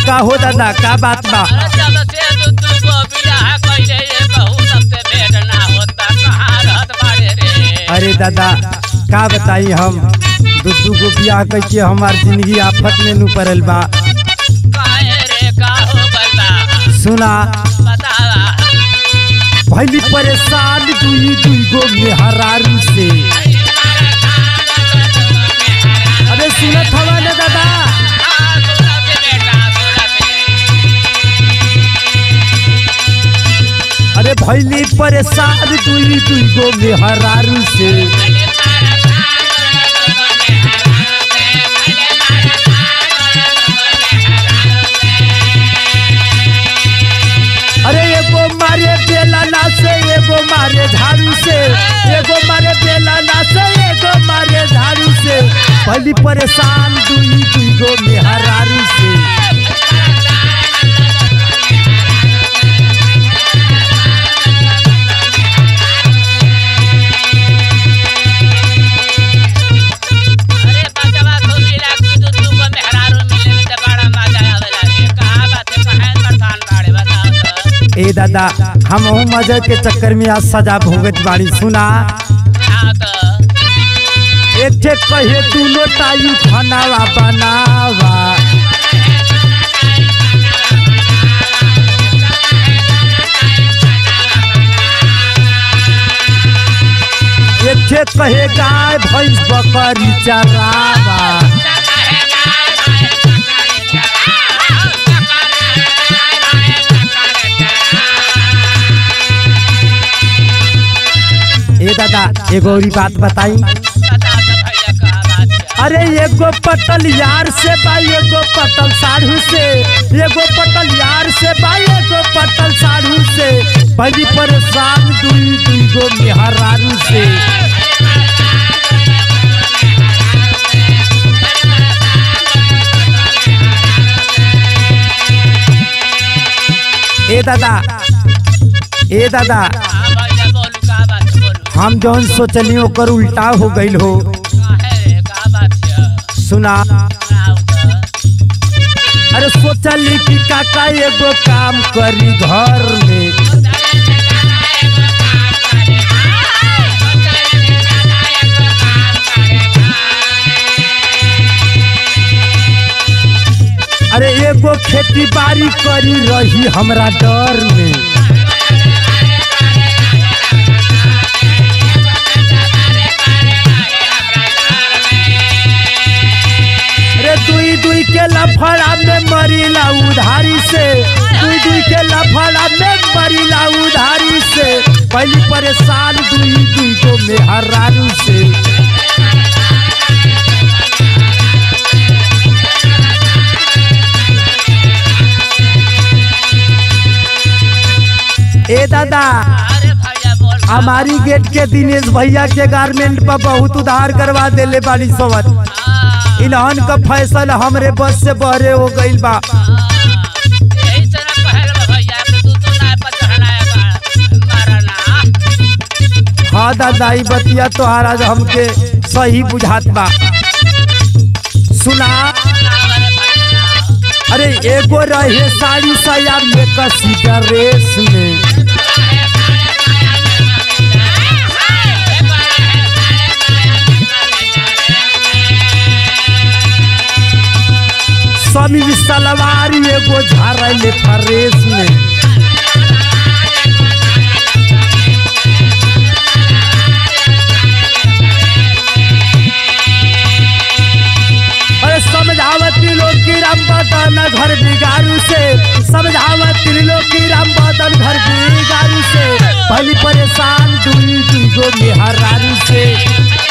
का हो दादा का बात बा अरे जब से तू तू को बियाह कइले ये कहू सबसे भेंट ना होता कहाँ रहत बाड़े रे अरे दादा का बताई हम दुदू को बियाह करके हमार जिंदगी आफत में नु पड़ल बा काहे रे का हो गइल बा सुना बतावा पहली परेशान दुई दुई गो मेहरारू से अरे सुनत हवा ना दादा हाँ, सुनत है बेटा, सुनत है। अरे भैली परेशान दुई दुई गो मेहरारू से अरे एगो मारे बेलाना से एगो मारे झाड़ू से एगो मारे बेलाना से एगो मारे झाड़ू से पहली परेशान दुई दुई गो मेहरारू से अरे बचवा सुनीला की तू तू को मेहरारू मिले में तो बड़ा मजा आवेला रे कहाँ बात है कहाँ परेशान बाड़े बताओ तो ए दादा हम मजे के चक्कर में आज सजा भोगत बाड़ी सुना हाँ तो एक ठे कहे दूनो तायू खानावा बनावा एक ठे कहे गाय भैंस बकरी चरावा ए दादा एगो औरी बात बताई बता तो भैया कहाँ बात है अरे एगो पटल यार से बा एगो पटल साढ़ू से एगो पटल यार से बा एगो पटल साढ़ू से पहली परेशान दुई दुई गो मेहरारू से ए दादा ए दादा हाँ भैया बोलू कहाँ बात है बोलू हम जौन सोचली ओकर उल्टा हो गईल हो कहाँ है रे कहाँ बात है सुना सुनाओ तो अरे सोचली कि काका एगो काम करी घर में अरे एगो खेती बाड़ी करी रही हमरा डर में अरे दुई दुई के लफड़ा में मरीला उधारी से दुई दुई के लफड़ा में मरीला उधारी से पहली परेशान दुई दुई को मेहरारू से ए दादा अरे भैया बोल हमारी गेट के दिनेश भैया के गारमेंट पर बहुत उधार करवा देले बाड़ी सवत हाँ, इन्हन का फैसल हमरे बस से बहरे हो गईल बा हाँ, यही से ना कहल बा भैया कि तू तू ना पर चढ़ना है बा- मारा ना हाँ दादा ई बतिया तोहार आज हमके सही बुझात बा सुना सुनाओ अरे भैया सुनाओ। अरे एगो रहे साड़ी साया में कसी ड्रेस में स्वामी सलवार एगो झारले फरेस में अरे समझावती लोग की राम बदन घर बिगाड़ू से समझावती लोग की राम बदन घर बिगाड़ू से पहली परेशान दुई दुई गो मेहरारू से